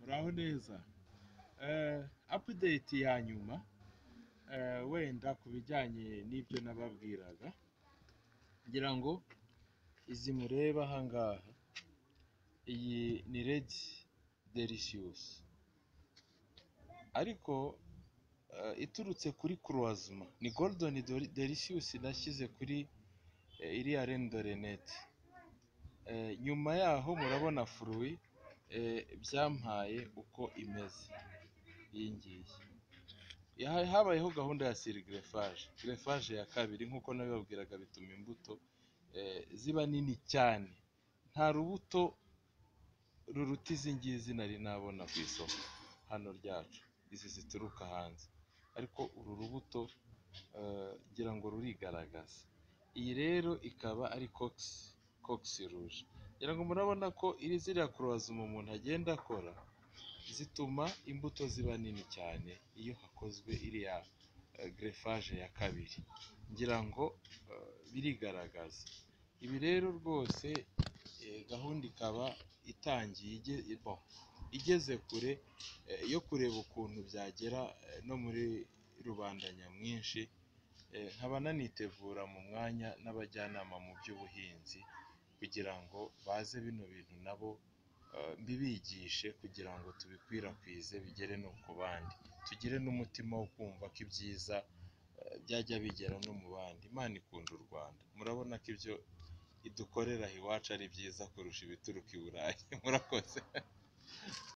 muraho neza apudeti ya nyuma wenda ku bijyanye n'ibyo nababwiraga ngira ngo izi mureba ahangaha iyi ni redi derisiyusi ariko eh, iturutse kuri kuruwazima ni goludeni derisiyusi nashyize kuri eh, iriya rendoreneti Eh, nyuma yaho murabona furuwi eh, byampaye uko imeze iyi ngiyi Ya- habayeho gahunda ya siri gerefaje gerefaje ya kabiri nk'uko nabibabwiraga bituma imbuto eh, ziba nini cyane nta rubuto ruruta izi ngizi nari nabona ku isoko hano ryacu izi zituruka hanze ariko uru rubuto eh, ngira ngo rurigaragaza iyi rero ikaba ari kokisi kokisi ruje ngira ngo murabona ko iri ziriya kuruwazima umuntu agenda akora zituma imbuto ziba nini cyane iyo hakozwe iriya eh, gerefaje ya kabiri ngira ngo eh, birigaragaza ibi rero rwose eh, gahunda ikaba itangiye ige- bon, igeze kure eh, yo kureba ukuntu byagera eh, no muri rubanda nyamwinshi eh, nkaba nanitegura mu mwanya n'abajyanama mu by'ubuhinzi kugira ngo baze bino bintu nabo eh, mbibigishe kugira ngo tubikwirakwize bigere no ku bandi tugire n'umutima wo kumva ko ibyiza eh, byajya bigera no mu bandi imana ikunda u rwanda murabona ko ibyo idukorera iwacu ari byiza kurusha ibituruka i burayi murakoze